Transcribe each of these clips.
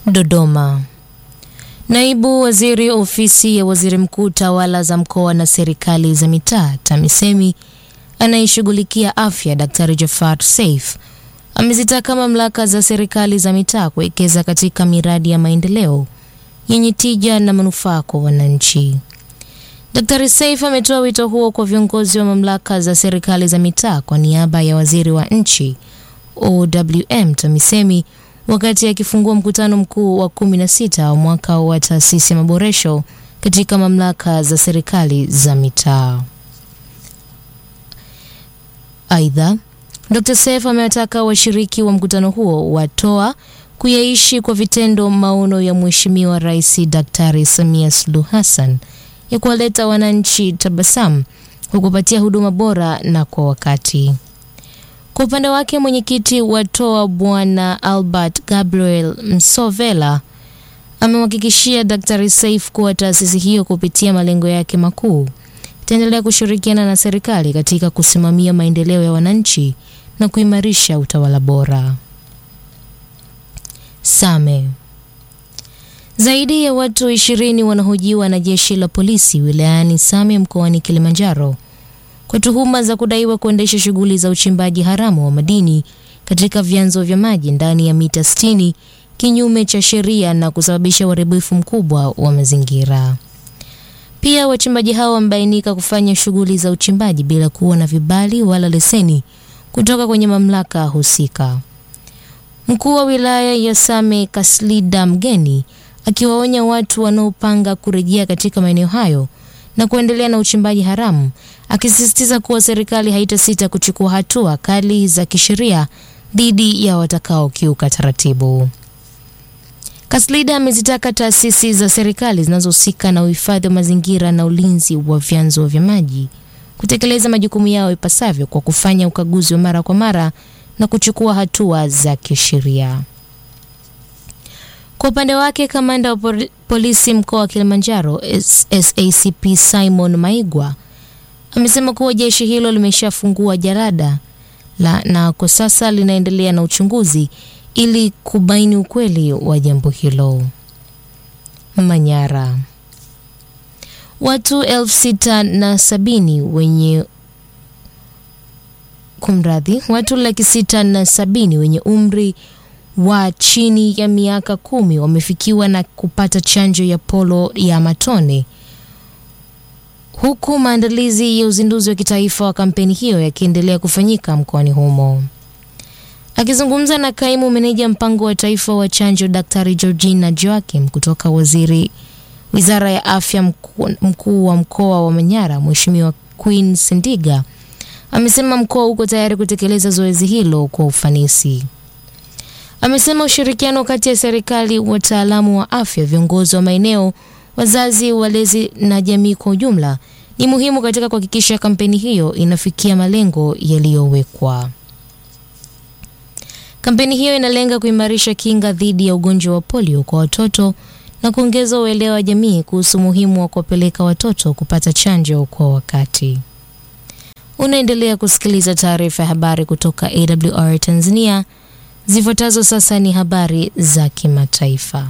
Dodoma. Naibu Waziri Ofisi ya Waziri Mkuu Tawala za Mkoa na Serikali za Mitaa TAMISEMI anayeshughulikia afya Daktari Jafar Seif amezitaka mamlaka za serikali za mitaa kuwekeza katika miradi ya maendeleo yenye tija na manufaa kwa wananchi. Daktari Seif ametoa wito huo kwa viongozi wa mamlaka za serikali za mitaa kwa niaba ya waziri wa nchi OWM TAMISEMI wakati akifungua mkutano mkuu wa 16 wa mwaka wa taasisi ya maboresho katika mamlaka za serikali za mitaa. Aidha, Dr. Seif amewataka washiriki wa mkutano huo watoa kuyaishi kwa vitendo maono ya Mheshimiwa Rais Daktari Samia Suluhu Hassan ya kuwaleta wananchi tabasamu kwa kupatia huduma bora na kwa wakati. Kwa upande wake mwenyekiti wa TOA Bwana Albert Gabriel Msovela amemhakikishia Daktari Seif kuwa taasisi hiyo kupitia malengo yake makuu itaendelea kushirikiana na serikali katika kusimamia maendeleo ya wananchi na kuimarisha utawala bora. Same. Zaidi ya watu ishirini wanahojiwa na jeshi la polisi wilayani Same mkoani Kilimanjaro kwa tuhuma za kudaiwa kuendesha shughuli za uchimbaji haramu wa madini katika vyanzo vya maji ndani ya mita 60 kinyume cha sheria na kusababisha uharibifu mkubwa wa mazingira. Pia wachimbaji hao wamebainika kufanya shughuli za uchimbaji bila kuwa na vibali wala leseni kutoka kwenye mamlaka husika. Mkuu wa wilaya ya Same Kaslida Mgeni akiwaonya watu wanaopanga kurejea katika maeneo hayo na kuendelea na uchimbaji haramu, akisisitiza kuwa serikali haitasita kuchukua hatua kali za kisheria dhidi ya watakaokiuka taratibu. Kaslida amezitaka taasisi za serikali zinazohusika na uhifadhi wa mazingira na ulinzi wa vyanzo vya maji kutekeleza majukumu yao ipasavyo kwa kufanya ukaguzi wa mara kwa mara na kuchukua hatua za kisheria. Kwa upande wake, kamanda wa polisi mkoa wa Kilimanjaro SACP Simon Maigwa amesema kuwa jeshi hilo limeshafungua jalada la na kwa sasa linaendelea na uchunguzi ili kubaini ukweli wa jambo hilo. Manyara, watu elfu sita na sabini wenye kumradhi, watu laki sita na sabini wenye umri wa chini ya miaka kumi wamefikiwa na kupata chanjo ya polo ya matone huku maandalizi ya uzinduzi wa kitaifa wa kampeni hiyo yakiendelea kufanyika mkoani humo. Akizungumza na kaimu meneja mpango wa taifa wa chanjo Daktari Georgina Joakim kutoka waziri wizara ya afya, mkuu, mkuu wa mkoa wa Manyara Mheshimiwa Queen Sendiga amesema mkoa uko tayari kutekeleza zoezi hilo kwa ufanisi. Amesema ushirikiano kati ya serikali, wataalamu wa afya, viongozi wa maeneo, wazazi, walezi na jamii kwa ujumla ni muhimu katika kuhakikisha kampeni hiyo inafikia malengo yaliyowekwa. Kampeni hiyo inalenga kuimarisha kinga dhidi ya ugonjwa wa polio kwa watoto na kuongeza uelewa wa jamii kuhusu umuhimu wa kuwapeleka watoto kupata chanjo kwa wakati. Unaendelea kusikiliza taarifa ya habari kutoka AWR Tanzania. Zifuatazo sasa ni habari za kimataifa.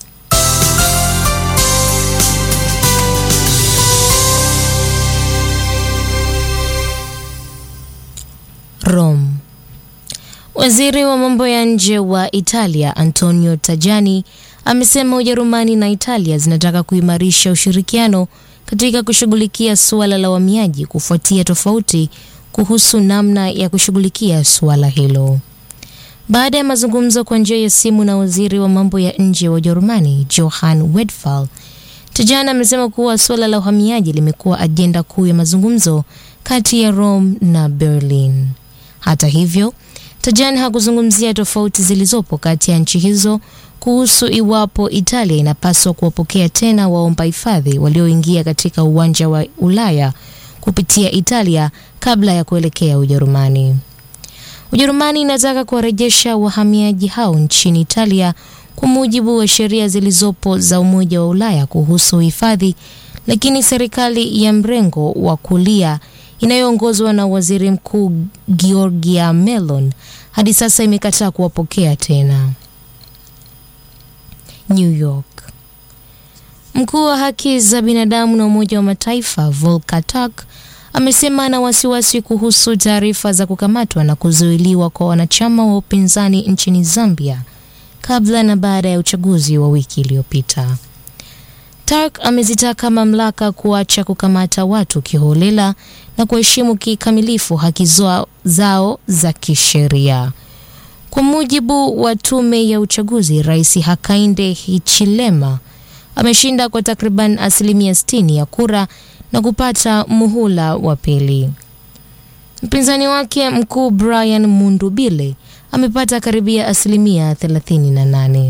Rome. Waziri wa mambo ya nje wa Italia Antonio Tajani amesema Ujerumani na Italia zinataka kuimarisha ushirikiano katika kushughulikia suala la uhamiaji kufuatia tofauti kuhusu namna ya kushughulikia suala hilo. Baada ya mazungumzo kwa njia ya simu na waziri wa mambo ya nje wa Ujerumani Johann Wedfall, Tajani amesema kuwa suala la uhamiaji limekuwa ajenda kuu ya mazungumzo kati ya Rome na Berlin. Hata hivyo, Tajani hakuzungumzia tofauti zilizopo kati ya nchi hizo kuhusu iwapo Italia inapaswa kuwapokea tena waomba hifadhi walioingia katika uwanja wa Ulaya kupitia Italia kabla ya kuelekea Ujerumani. Ujerumani inataka kuwarejesha wahamiaji hao nchini Italia kwa mujibu wa sheria zilizopo za Umoja wa Ulaya kuhusu uhifadhi, lakini serikali ya mrengo wa kulia inayoongozwa na Waziri Mkuu Giorgia Meloni hadi sasa imekataa kuwapokea tena. New York. Mkuu wa haki za binadamu na Umoja wa Mataifa Volker Turk amesema ana wasiwasi kuhusu taarifa za kukamatwa na kuzuiliwa kwa wanachama wa upinzani nchini Zambia kabla na baada ya uchaguzi wa wiki iliyopita. Turk amezitaka mamlaka kuacha kukamata watu kiholela na kuheshimu kikamilifu haki zao za kisheria. Kwa mujibu wa tume ya uchaguzi, Rais Hakainde Hichilema ameshinda kwa takriban asilimia 60 ya kura na kupata muhula wa pili. Mpinzani wake mkuu Brian Mundubile amepata karibia asilimia 38.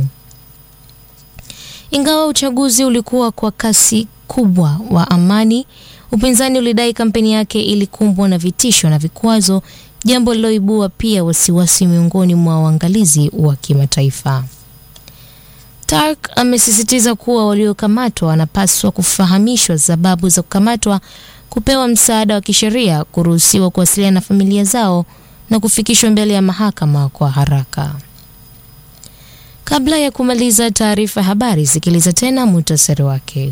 Ingawa uchaguzi ulikuwa kwa kasi kubwa wa amani, upinzani ulidai kampeni yake ilikumbwa na vitisho na vikwazo, jambo liloibua pia wasiwasi miongoni mwa waangalizi wa kimataifa. Turk amesisitiza kuwa waliokamatwa wanapaswa kufahamishwa sababu za kukamatwa, kupewa msaada wa kisheria, kuruhusiwa kuwasiliana na familia zao na kufikishwa mbele ya mahakama kwa haraka. Kabla ya kumaliza taarifa ya habari, sikiliza tena muhtasari wake.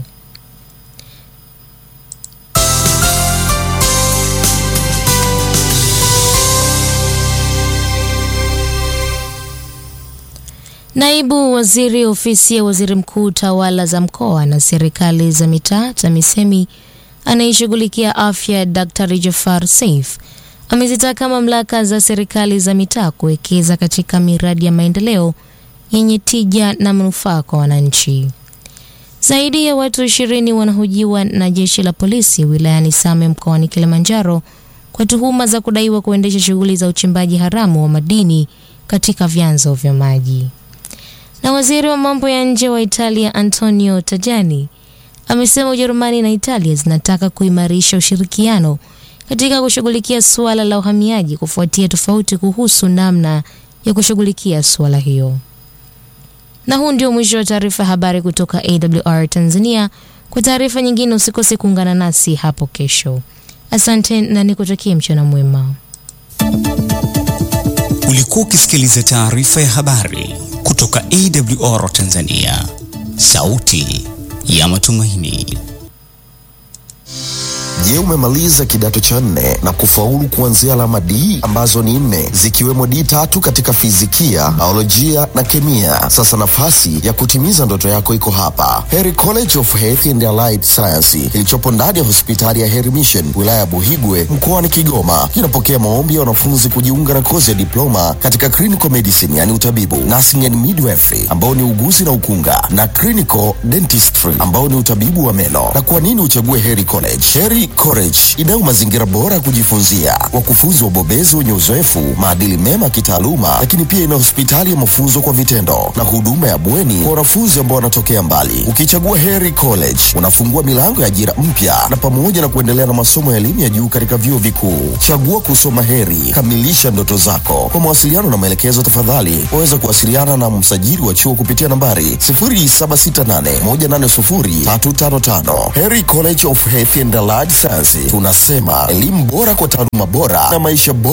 Naibu Waziri Ofisi ya Waziri Mkuu, Tawala za Mkoa na Serikali za Mitaa, TAMISEMI, anayeshughulikia afya, Daktari Jafar Saif amezitaka mamlaka za serikali za mitaa kuwekeza katika miradi ya maendeleo yenye tija na manufaa kwa wananchi. Zaidi ya watu ishirini wanahojiwa na jeshi la polisi wilayani Same mkoani Kilimanjaro kwa tuhuma za kudaiwa kuendesha shughuli za uchimbaji haramu wa madini katika vyanzo vya maji. Na waziri wa mambo ya nje wa Italia Antonio Tajani amesema Ujerumani na Italia zinataka kuimarisha ushirikiano katika kushughulikia suala la uhamiaji kufuatia tofauti kuhusu namna ya kushughulikia suala hiyo. Na huu ndio mwisho wa taarifa ya habari kutoka AWR Tanzania. Kwa taarifa nyingine usikose kuungana nasi hapo kesho. Asante na nikutakie mchana mwema. Ulikuwa ukisikiliza taarifa ya habari kutoka AWR Tanzania, sauti ya matumaini. Je, umemaliza kidato cha nne na kufaulu kuanzia alama D ambazo ni nne zikiwemo D tatu katika fizikia, biolojia na kemia? Sasa nafasi ya kutimiza ndoto yako iko hapa, Heri College of Health and Allied Science kilichopo ndani ya hospitali ya Heri Mission wilaya ya Buhigwe mkoani Kigoma. Kinapokea maombi ya wanafunzi kujiunga na kozi ya diploma katika clinical medicine, yani utabibu, nursing and midwifery ambao ni uguzi na ukunga, na clinical dentistry ambao ni utabibu wa meno. Na kwa nini uchague Heri College? Heri College inayo mazingira bora ya kujifunzia, wakufunzi wabobezi wenye uzoefu, maadili mema kitaaluma, lakini pia ina hospitali ya mafunzo kwa vitendo na huduma ya bweni kwa wanafunzi ambao wanatokea mbali. Ukichagua Heri College unafungua milango ya ajira mpya na pamoja na kuendelea na masomo ya elimu ya juu katika vyuo vikuu. Chagua kusoma Heri, kamilisha ndoto zako. Kwa mawasiliano na maelekezo, tafadhali waweza kuwasiliana na msajili wa chuo kupitia nambari 0768180355. Heri College of Health and Allied Science, tunasema elimu bora kwa taaluma bora na maisha bora.